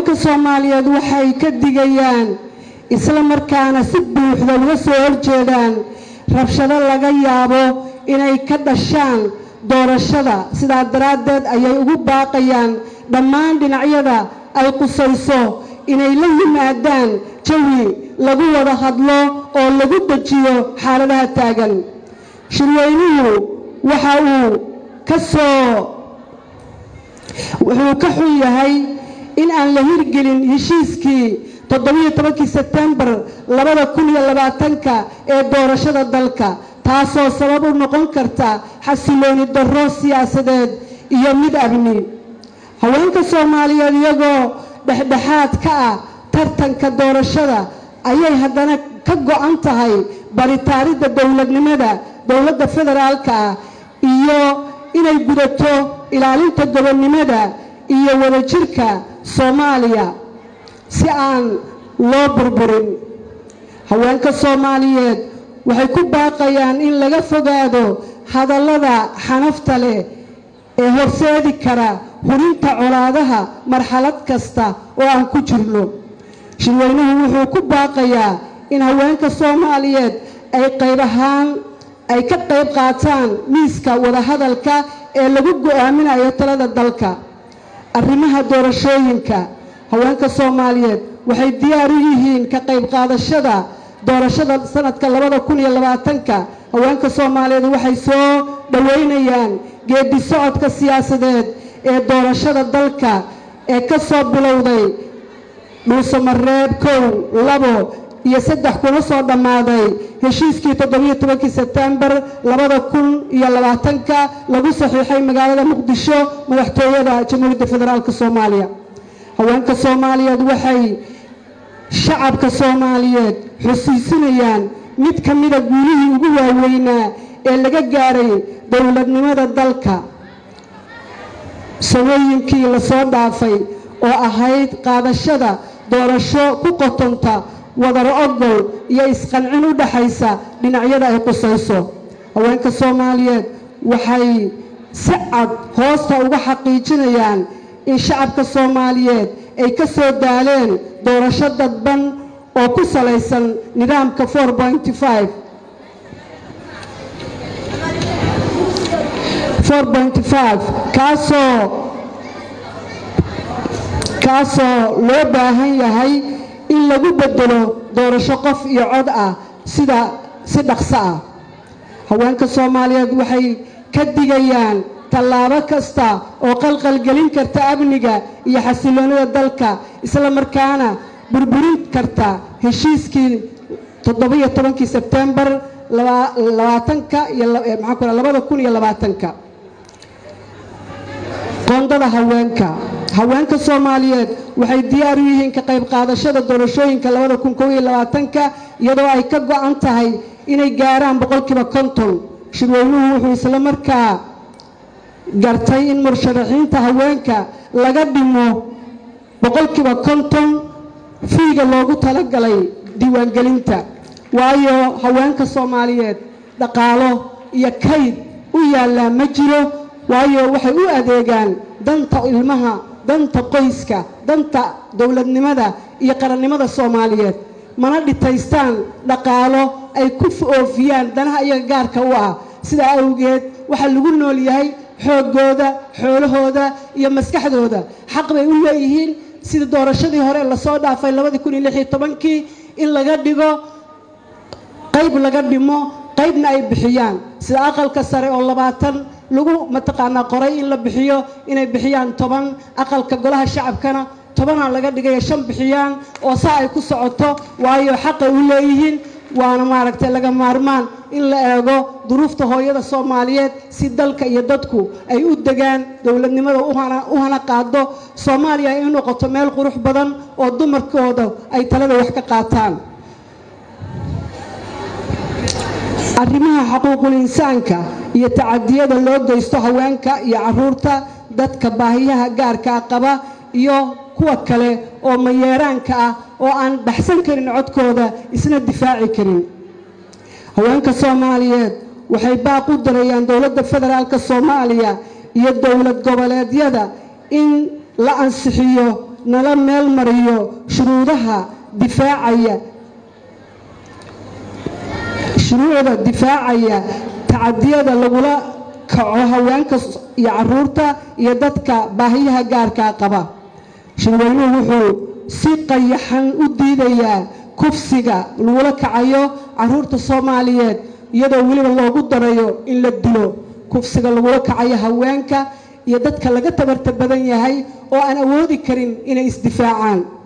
haweenka soomaaliyeed waxay ka digayaan isla markaana si buuxda uga soo horjeedaan rabshado laga yaabo inay ka dhashaan doorashada sidaa daraaddeed ayay ugu baaqayaan dhammaan dhinacyada ay qusayso inay la yimaadaan jawi lagu wada hadlo oo lagu dejiyo xaaladaha taagan shirweynuhu waxa uu ka soo wuxuu ka xun yahay in aan la hirgelin heshiiskii toddobiyo tobankii sebtembar labada kun iyo labaatanka ee doorashada dalka taasoo sabab u noqon karta xasilooni darro siyaasadeed iyo mid amni haweenka soomaaliyeed iyagoo dhexdhexaad ka ah tartanka doorashada ayay haddana ka go-an tahay baritaaridda dowladnimada dowladda federaalka ah iyo inay gudato ilaalinta gobonnimada iyo wadajirka soomaaliya si aan loo burburin haweenka soomaaliyeed waxay ku baaqayaan in laga fogaado hadallada xanafta leh ee horseedi kara hurinta colaadaha marxalad kasta oo aan ku jirno shirweynuhu wuxuu ku baaqayaa in haweenka soomaaliyeed ay qayb ahaan ay ka qayb qaataan miiska wadahadalka ee lagu go-aaminayo talada dalka arrimaha doorashooyinka haweenka soomaaliyeed waxay diyaar u yihiin ka qayb qaadashada doorashada sanadka labada kun iyo labaatanka haweenka soomaaliyeed waxay soo dhoweynayaan geedi socodka siyaasadeed ee doorashada dalka ee ka soo bilowday dhuusamareeb kow labo iyo saddex kuna soo dhammaaday heshiiskii toddobiyo tobankii sebtembar labada kun iyo labaatanka lagu saxiixay magaalada muqdisho madaxtooyada jamhuuriyadda federaalk soomaaliya haweenka soomaaliyeed waxay shacabka soomaaliyeed xusiisinayaan mid ka mida guulihii ugu waaweynaa ee laga gaaray dowladnimada dalka samooyinkii lasoo dhaafay oo ahayd qaadashada doorasho ku qotonta wadar ogol iyo isqancin u dhaxaysa dhinacyada ay qusayso haweenka soomaaliyeed waxay si cad hoosta uga xaqiijinayaan in shacabka soomaaliyeed ay ka soo daaleen doorasho dadban oo ku salaysan nidaamka kaasoo kaasoo loo baahan yahay in lagu bedelo doorasho qof iyo cod ah sida si dhaqso ah haweenka soomaaliyeed waxay ka digayaan tallaabo kasta oo qalqalgelin karta amniga iyo xasiloonida dalka isla markaana burburin karta heshiiskii toddobiyo tobankii sebtembar labaatanka iyo maxaa ku labada kun iyo labaatanka qoondada haweenka haweenka soomaaliyeed waxay diyaar u yihiin ka qayb qaadashada doorashooyinka labada kun kow iyo labaatanka iyadoo ay ka go-an tahay inay gaaraan boqolkiiba konton shirweynuhu wuxuu isla markaa gartay in mursharaxiinta haweenka laga dhimo boqolkiiba konton fiiga loogu talagalay diiwaangelinta waayo haweenka soomaaliyeed dhaqaalo iyo kayd u yaallaa ma jiro waayo waxay u adeegaan danta ilmaha danta qoyska danta dowladnimada iyo qarannimada soomaaliyeed mana dhitaystaan dhaqaalo ay ku oofiyaan danaha iyaga gaarka u ah sidaa awgeed waxaa lagu nool yahay xooggooda xoolahooda iyo maskaxdooda xaq bay u leeyihiin sida doorashadii hore lasoo dhaafay labadii kun iyo lix iyo tobankii in laga dhigo qayb laga dhimo qaybna ay bixiyaan sida aqalka sare oo labaatan lagu mataqaanaa qoray in la bixiyo inay bixiyaan toban aqalka golaha shacabkana tobanaa laga dhigaya shan bixiyaan oo saa ay ku socoto waayo xaqay u leeyihiin waana maaragtay laga maarmaan in la eego duruufta hooyada soomaaliyeed si dalka iyo dadku ay u degaan dowladnimada u hana qaado soomaaliya ay u noqoto meel qurux badan oo dumarkooda ay talada wax ka qaataan arrimaha xuquuqul insaanka iyo tacadiyada loo geysto haweenka iyo caruurta dadka baahiyaha gaarkaa qaba iyo kuwa kale oo mayeeraanka ah oo aan baxsan karin codkooda isna difaaci karin haweenka soomaaliyeed waxay baaq u darayaan dowladda federaalka soomaaliya iyo dowlad goboleedyada in la ansixiyo nala meel mariyo shuruudaha difaacaya shuruucda difaacaya tacadiyada lagula kaco haweenka iyo caruurta iyo dadka baahiyaha gaarkaa qaba shirweynuhu wuxuu si qayaxan u diidayaa kufsiga lagula kacayo caruurta soomaaliyeed iyadoo weliba loogu darayo in la dilo kufsiga lagula kacayo haweenka iyo dadka laga tabarta badan yahay oo aan awoodi karin inay isdifaacaan